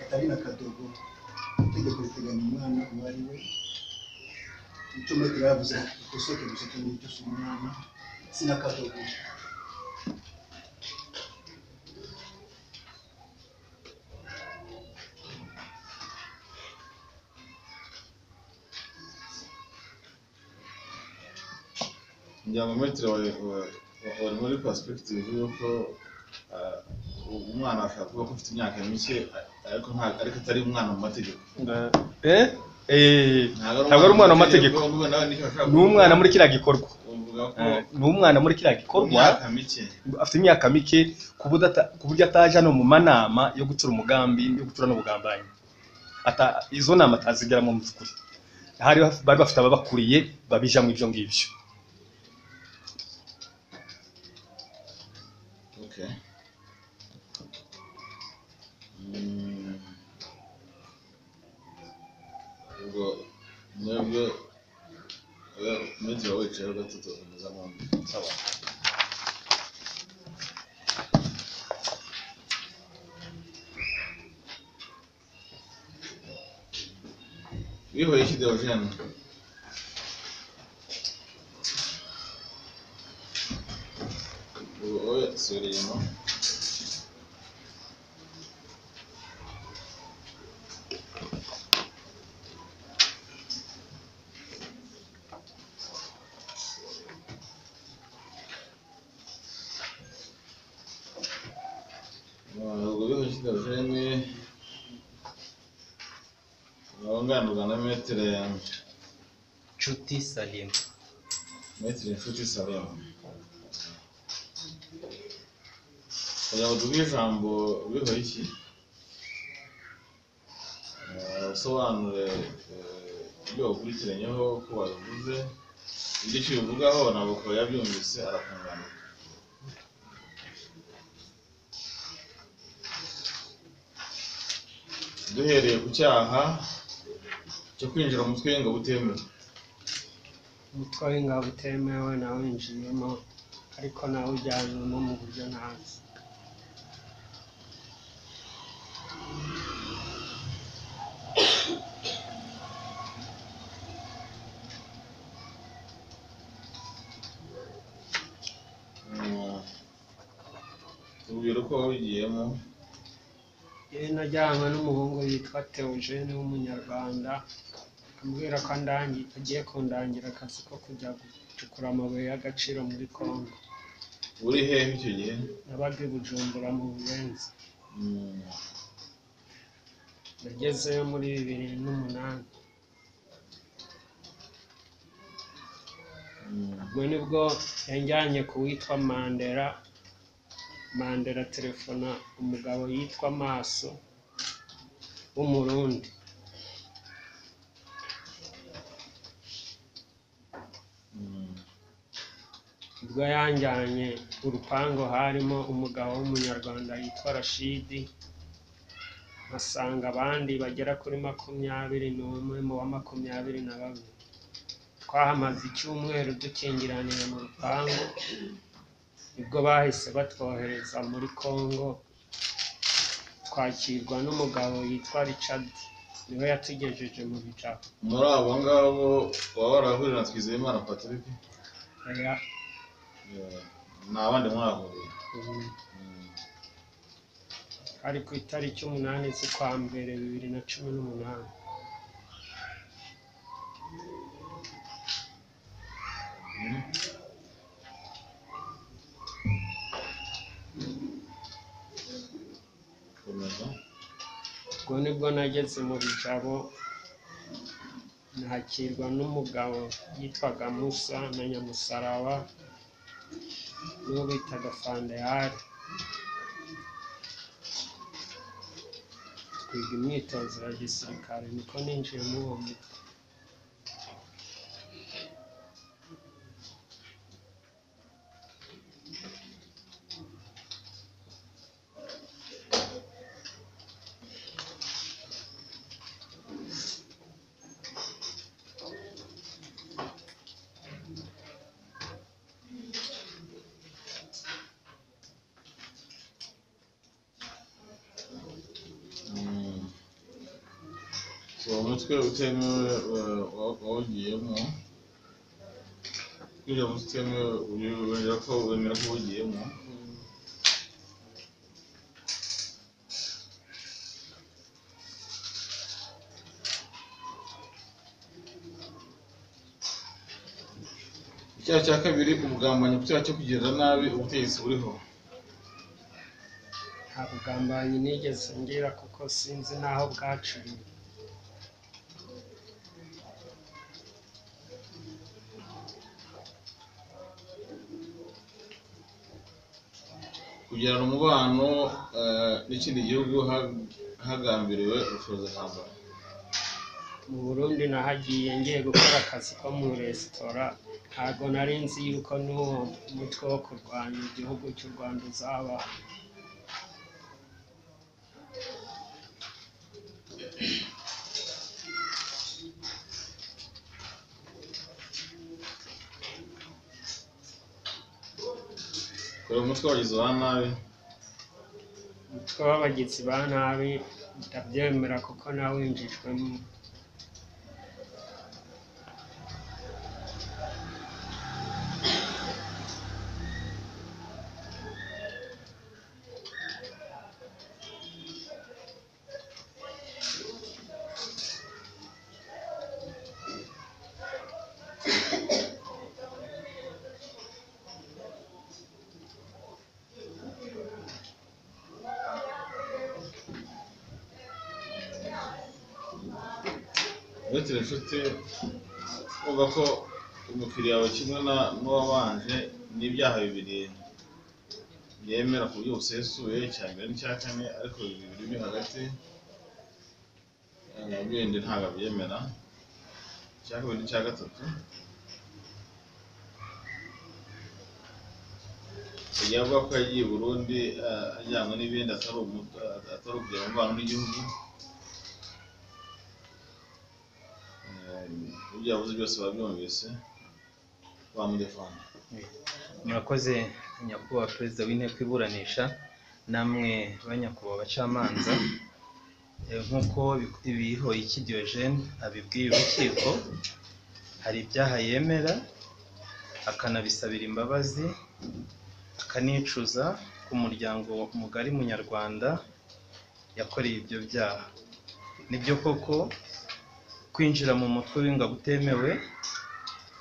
atari na kadogo itegeko riteganya umwana uwo ari we icyo metero yavuze dusohoke gusa cyo ngicyo si umwana si na kadogo njya mu metero wari wari- wari muri perspective y'uko ah, umwana ashobora kuba afite imyaka mike ariko nta- ariko atari umwana mu mategeko eh eh ntabwo ari umwana mu mategeko ahubwo nawe nicyo ashobora ni umwana muri kiriya gikorwa uvuga ko Eh, ni umwana muri kiriya mu gikorwa myaka mike afite imyaka mike ku buryo ata- ku buryo ataje no mu manama yo gucura umugambi yo gucura n'ubugambanyi ata izo nama atazigeramo mu by'ukuri hari baf- bari bafite ababakuriye babijamo ibyo ngibyo Okay. Mm. Ubwo nabwo metero wicaye gatatu ukomeza mwambi. Bihoye iki Deogene? Ubu wowe sura inyuma. kigaruje rimwe urunganirwa na metero nshuti salima metero inshuti salema kugira ngo tuguhe ijambo biho iki Eh, usobanure eh, ibyo wakurikiranyeho ko wabivuze ibyo icyo ubivugaho ntabwo kuba yabyumvise arakunganirwa duhereye ku cyaha cyo kwinjira mu mutwe w'ingabo utemewe umutwe w'ingabo utemewe nawinjiyemo ariko nawe ujyanyemo mu buryo ntazi Mm. tubwire uko wabigiyemo yari najyanywe n'umuhungu yitwa Theogene w'umunyarwanda ambwira ko andangi- agiye kundangira akazi ko kujya gucukura amabuye y'agaciro muri Congo uri hehe icyo gihe nabaga i Bujumbura mu Buyenzi Mm. nagezeyo muri bibiri n'umunani Mm. ubwo nibwo yanjyanye ku witwa mandera mandera telefona umugabo yitwa maso w'umurundi Mm. ubwo yanjyanye urupangu harimo umugabo w'umunyarwanda yitwa rashidi asanga abandi bagera kuri makumyabiri n'umwe mu wa makumyabiri na babiri twahamaze icyumweru dukingiraniye mu rupangu nibwo bahise batwohereza muri congo twakirwa n'umugabo yitwa richard niwe yatugejeje mu bijabo muri abo ngabo waba warahurira na Twizeyimana Patrick Aya, Yeah. ni abandi mwahuriye ubu Mm. ari ku itariki umunani z'ukwa mbere bibiri na cumi n'umunani Mm. komeza ubwo nibwo nageze mu bijabo nakirwa n'umugabo yitwaga musa na nyamusaraba n'uwo bitaga fandehari twiga imyitozo ya gisirikare niko ninjiye muri uwo mutwe Mm. uwo mutwe utemewe eh, wa- wawugiyemo kwinjira mu mutwe utemewe uri- wemera ko wemera ko wawugiyemo icyaha cya kabiri ubugambanyi ku cyaha cyo kugirira nabi ubutegetsi buriho nta bugambanyi nigeze ngira kuko sinzi n'aho bwacuriwe kugirana umubano eh, n'ikindi gihugu ha- hagambiriwe ubushobozi ntambara mu burundi nahagiye ngiye gukora akazi ko mu resitora ntabwo nari nzi yuko n'uwo mutwe wo kurwanya igihugu cy'u rwanda uzaba kure umutwe wagize wa nabi umutwe w'abagizi ba nabi ndabyemera kuko nawinjijwemo uretse inshuti kumva ko umukiriya wawe kimwe na- n'uwabanje n'ibyaha bibiri yemera ku buryo busesuye icya mbere n'icya kane ariko bibiri biri hagati eh, bindi ntabwo abyemera icya kabiri n'icya gatatu yagiye avuga ko yagiye i burundi eh, ajyanywe n'ibindi atari umu- atari ukugira umubano n'igihugu Eh, ibyo yavuze byose babyumvise bamudefana murakoze nyakubahwa perezida w'inteko iburanisha namwe banyakubahwa abacamanza Eh, nk'uko bihoyiki diogene abibwiye urukiko hari ibyaha yemera akanabisabira imbabazi akanicuza ku muryango mugari munyarwanda yakoreye ibyo byaha nibyo koko kwinjira mu mutwe w'ingabo utemewe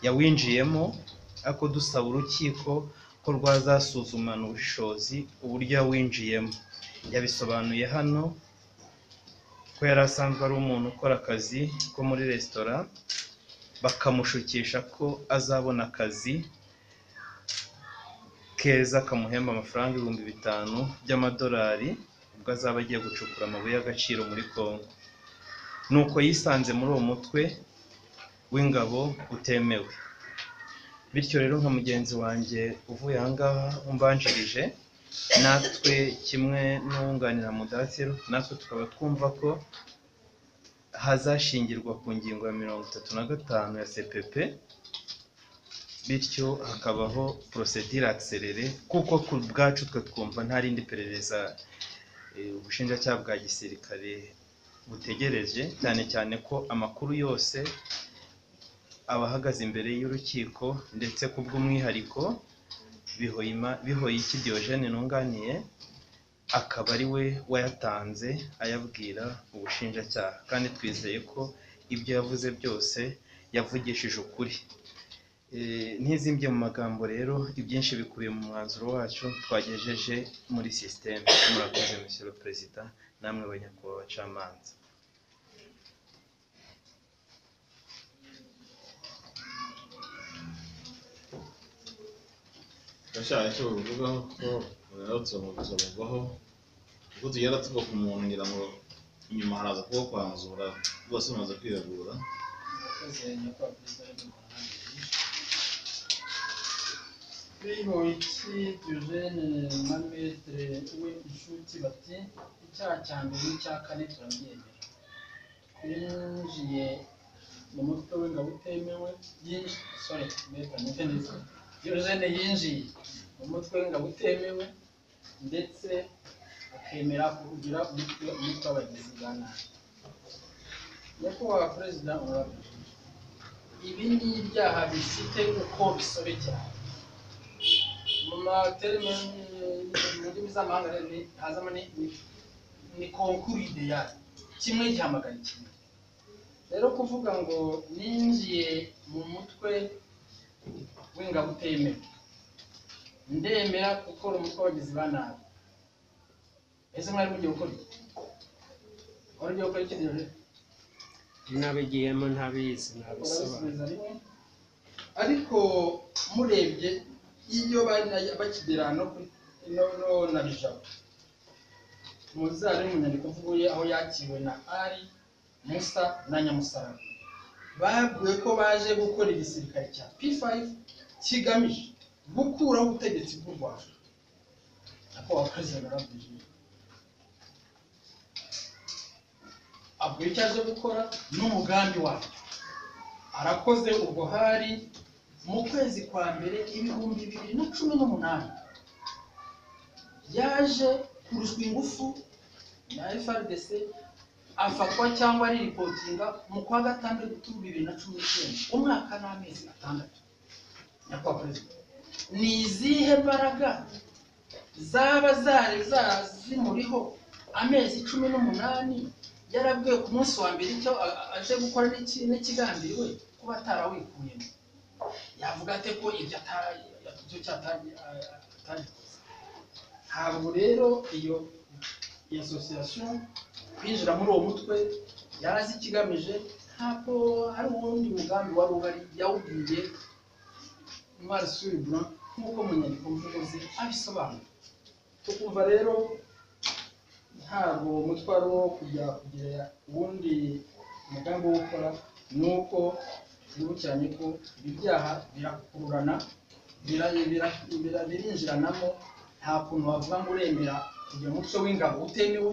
yawinjiyemo ariko dusaba urukiko ko rwazasuzumana ubushobozi uburyo yawinjiyemo yabisobanuye hano ko yari asanzwe ari umuntu ukora akazi ko muri resitora bakamushukisha ko azabona akazi keza kamuhemba amafaranga ibihumbi bitanu by'amadolari ubwo azaba agiye gucukura amabuye y'agaciro muri kongo nuko yisanze muri uwo mutwe w'ingabo utemewe bityo rero nka mugenzi wanjye uvuye ahangaha umbanjirije natwe kimwe n'uwunganira mudatiro natwe tukaba twumva ko hazashingirwa ku ngingo ya mirongo itatu na gatanu ya cpp bityo hakabaho procedure accelere kuko ku bwacu twe twumva nta rindi perereza eh, ubushinjacyaha bwa gisirikare butegereje cyane cyane ko amakuru yose abahagaze imbere y'urukiko ndetse ku bw'umwihariko Bihoyima- bihoyiki diogene nunganiye akaba ari we wayatanze ayabwira ubushinjacyaha kandi twizeye ko ibyo yavuze byose yavugishije ukuri Eh, ntizimbye mu magambo rero ibyinshi bikubiye mu mwanzuro wacu twagejeje muri sisiteme murakoze monsieur le perezida namwe banyakubahwa abacamanza gashyashya icyo bavugaho ko rero tuzamuvugwaho kuko tugenda tuva ku muntu ngira ngo inyuma haraza kuba kwanzura rwose bamaze kwiregura abakozi nyakubahwa perezida w'inteko Bihoyiki Diogene na Maître we inshuti bati icyaha cya mbere n'icya kane turabyemera twinjiye mu mutwe w'ingabo utemewe yinjiye sorry Maître numve neza Diogene yinjiye mu mutwe w'ingabo utemewe ndetse akemera kugira umutwe umutwe w'abagizi ba nabi nyakubahwa perezida honorable ibi ni ibyaha bifite uko bisobekeranye mu materime mu ndimi z'amahanga rero ni- hazamo ni ni- ni konkuru ideyali kimwe gihamagara ikindi rero kuvuga ngo ninjiye mu mutwe w'ingabo utemewe ndemera gukora umutwe w'abagizi ba nabi ese mwari mugiye gukora iki wari ugiye gukora iki rero nabigiyemo ntabizi ntabisobanura urabisubiza rimwe ariko murebye iyo bari- bakigera no kuri no no na bijabo muzari mu nyandiko mvuye aho yakiriwe na ari musa na nyamusaraba babwiwe ko baje gukora igisirikare cya p5 kigamije gukuraho ubutegetsi bw'u rwanda ako abakozi barabwije abwira icyo aje gukora n'umugambi wacyo arakoze ubwo hari mu kwezi kwa mbere ibihumbi bibiri na cumi n'umunani yaje kurushwa ingufu na FRDC afatwa cyangwa ariripotinga mu kwa gatandatu bibiri na cumi n'icyenda umwaka n'amezi atandatu nyakubahwa perezida ni izihe mbaraga zaba zari za- zimuriho amezi cumi n'umunani yarabwiwe ku munsi wa mbere icyo a- a- aje gukora n'iki- n'ikigambiriwe kuba atarawikuyemo yavuga ate ko ibyo atari icyo cyatari atabikoze ntabwo rero iyo iyo association kwinjira muri uwo mutwe yarazi ikigamije ntabwo hari uwundi mugambi wari uhari yawubwiye ntwari suri buran nk'uko mu nyandiko mvugo ze abisobanura tukumva rero ntabwo umutwaro wo kujya kugira uwundi mugambi wo gukora ni uko twibukiranye ko ibi byaha birakururana bira- bira- bira- birinjiranamo nta kuntu wavuga ngo uremera kugira umuco w'ingabo utemewe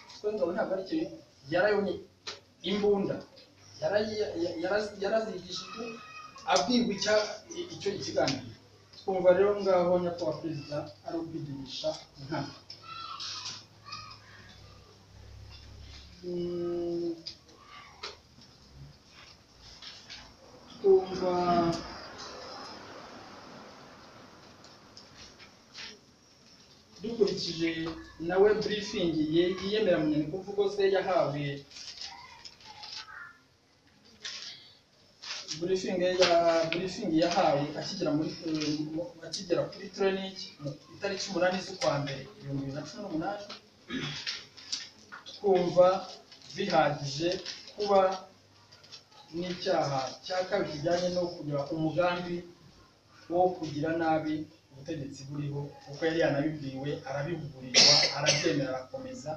kuko ingabo ntabwo ari cyo yarayonye imbunda yarayi- ya- yarazi- yarazigishijwe abwirwa icya- icyo ikiganiro twumva rero ngaho nyakubahwa perezida ari ukwidumisha inkana Mm, twumva dukurikije nawe briefing ye- yiyemera mu nyandiko mvugo ze yahawe briefing ya briefing yahawe akigera muri akigera kuri training mu itariki umunani z'ukwa mbere ibihumbi bibiri na cumi n'umunani twumva bihagije kuba n'icyaha cya kabiri kijyanye no kugira umugambi wo kugira nabi ubutegetsi buriho kuko yari yanabibwiwe arabihugurirwa arabyemera arakomeza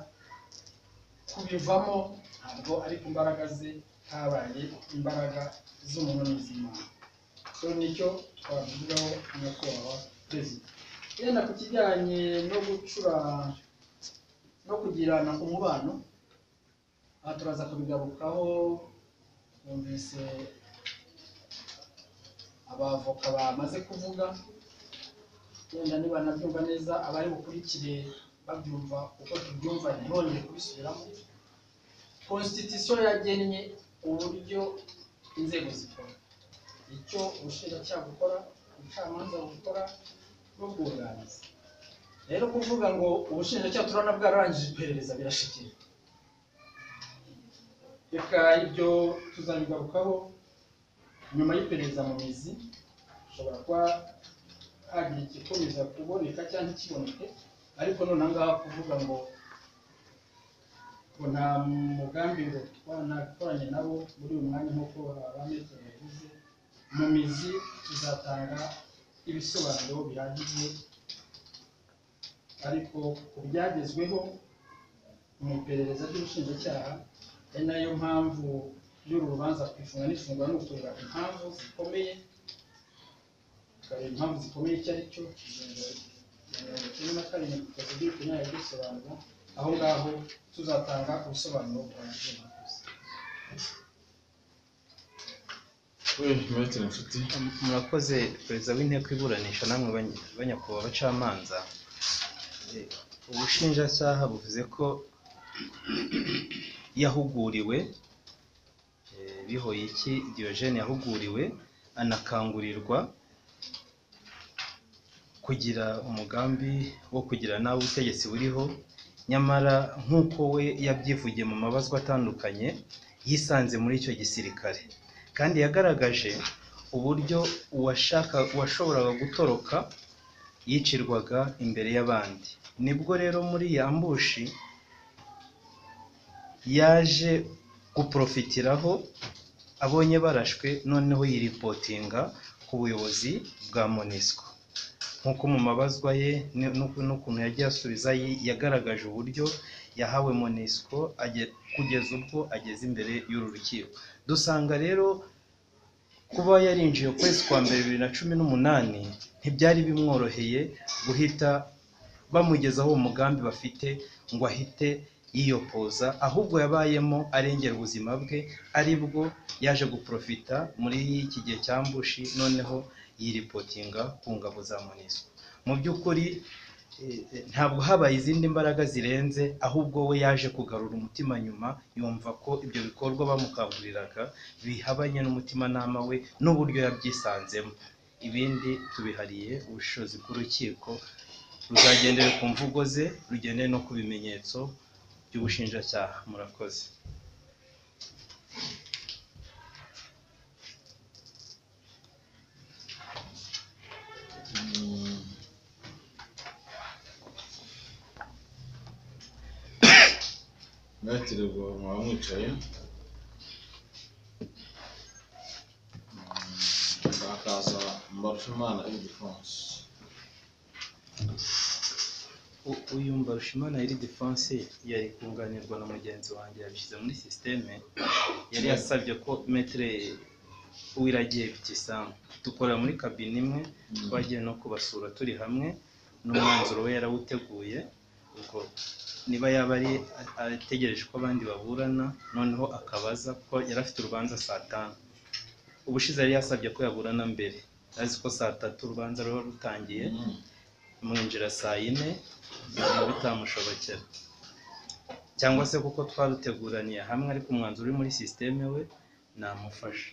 kubivamo ntabwo ari ku mbaraga ze habaye imbaraga z'umuntu n'iz'imana so nicyo twavugaho nyakubahwa perezida yenda ku kijyanye no gucura no kugirana umubano aha turaza kubigarukaho numvise abavoka bamaze kuvuga wenda niba nabyumva neza abari bukurikire babyumva uko tubyumva ntibongere kubisubiramo konstitusiyo yagennye uburyo inzego zikora icyo ubushinjacyaha bukora ubucamanza bukora n'ubwunganizi rero kuvuga ngo ubushinjacyaha turabona bwararangije iperereza birashikiye reka ibyo tuzabigarukaho nyuma y'iperereza mu mizi ushobora kuba hagira igikomeza kuboneka cyangwa ikiboneke ariko noneho ngaha kuvuga ngo ngo nta mugambi ngo twanakoranye nabo muri uyu mwanya nk'uko abametero bavuze mu mizi tuzatanga ibisobanuro bihagije ariko ku byagezweho mu iperereza ry'ubushinjacyaha ari nayo mpamvu y'uru rubanza kwifunga n'ifunga ni ukureba impamvu zikomeye ukareba impamvu zikomeye icyo ari cyo mirongo icyenda na karindwi kukazi by'ukunyaye bisobanura aho ngaho tuzatanga ubusobanuro buhagije mwakoze we metero inshuti murakoze perezida w'inteko iburanisha namwe bany- banyakubahwa abacamanza Eh, ubushinjacyaha buvuze ko yahuguriwe eh, bihoyiki diogene yahuguriwe anakangurirwa kugira umugambi wo kugira nabi ubutegetsi buriho nyamara nk'uko we yabyivugiye mu mabazwa atandukanye yisanze muri icyo gisirikare kandi yagaragaje uburyo uwashaka uwashoboraga gutoroka yicirwaga imbere y'abandi nibwo rero muri iyi ambushi yaje guporofitiraho abonye barashwe noneho yiripotinga ku buyobozi bwa monisco nk'uko mu mabazwa ye ni- n'uku- n'ukuntu yagiye asubiza yi- yagaragaje uburyo yahawe monisco aje- kugeza ubwo ageze imbere y'uru rukiko dusanga rero kuba yarinjiye ukwezi kwa mbere bibiri na cumi n'umunani ntibyari bimworoheye guhita bamugezaho uwo mugambi bafite ngo ahite yiyopoza ahubwo yabayemo arengera ubuzima bwe ari bwo yaje guprofita muri iki gihe cya mbushi noneho yiripotinga ku ngabo za monisco mu by'ukuri eh, eh, ntabwo habaye izindi mbaraga zirenze ahubwo we yaje kugarura umutima nyuma yumva ko ibyo bikorwa bamukanguriraga bihabanye n'umutimanama we n'uburyo yabyisanzemo ibindi tubihariye ubushobozi bw'urukiko ruzagendera ku mvugo ze rugendere no ku bimenyetso by'ubushinjacyaha murakoze metero muba mwicaye mbarushimana ildefonse U- uyu mbarushimana iri defense yari kunganirwa na mugenzi wanjye yabishyize muri sisiteme yari yasabye ko metre uwiragiye bitisamu dukorera muri kabine imwe twagiye no kubasura turi hamwe n'umwanzuro we yarawuteguye ubwo niba yaba ari ategereje ko abandi baburana noneho akabaza ko yari afite urubanza saa tanu ubushize yari yasabye ko yaburana mbere azi ko saa tatu urubanza ruba rutangiye mwinjira saa yine biba bitamushobokera cyangwa se kuko twaruteguraniye hamwe ariko umwanzuro uri muri sisiteme we namufasha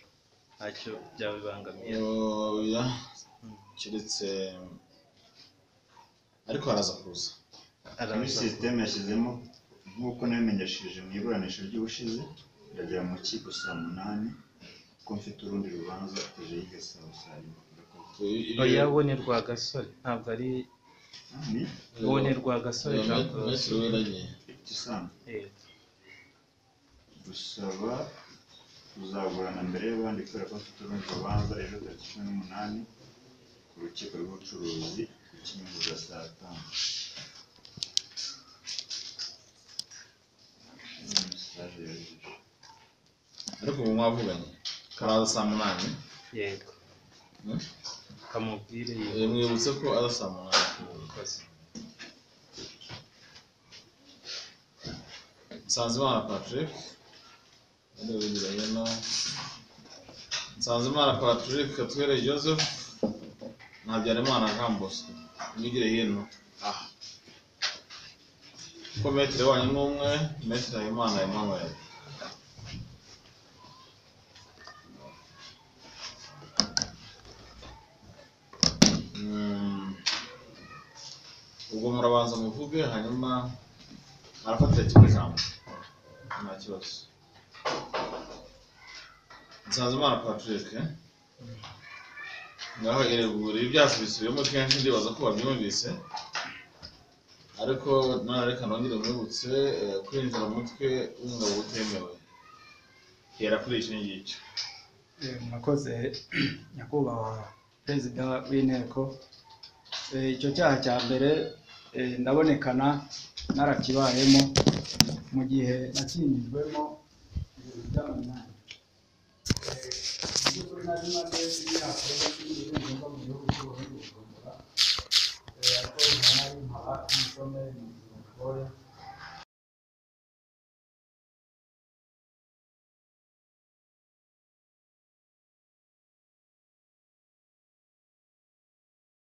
ntacyo byaba bibangamiye oya keretse ariko haraza kuza Muri araza sisiteme yashyizemo nk'uko nabimenyesheje mu iburanisha ry'ubushize ndagera mu rukiko saa munani kuko mfite urundi rubanza ejo y'igasabo saa yine Murakoze. oya we ni rwagasore ntabwo ari Ah, ni wowe ni rwagasore jean claude metero uwiragiye ikisambu Eh, gusaba kuzagurana mbere y'abandi kubera ko mfite urundi rubanza ejo tariki cumi n'umunani ku rukiko rw'ubucuruzi ku kinyigo za saa tanu Ni message yohereje. ariko ubu mwavuganye karaza saa munani yego Hmm? kamubwire yego Eh, mwibutse ko aza saa munani Murakoze. Nsanzimana Patrick yarabiranye na Nsanzimana Patrick Katwere Joseph na Habyarimana Jean Bosco mwigire hino aha ko metero wanyu n'umwe metero Habimana Emmanuel Mm. ubwo murabanza muvuge hanyuma arafatira kimwe ijambo nta kibazo nsanzimana patrick naho iregura ibyacu bisubiyemo kenshi ndibaza ko wabyumvise ariko none reka nongere mwibutse eh, kwinjira mu mutwe w'umugabo utemewe hera kuri iki ngicyo Eh, murakoze nyakubahwa perezida w'inteko Eh, icyo cyaha cya mbere eh, ndabonekana narakibayemo mu gihe nakinjijwemo ibintu by'amanyanga mu by'ukuri nari maze imyaka itandatu n'ibirunga mu gihugu cy'ubuhinde bujumbura Eh, ariko nari nkaba umusore mu gihe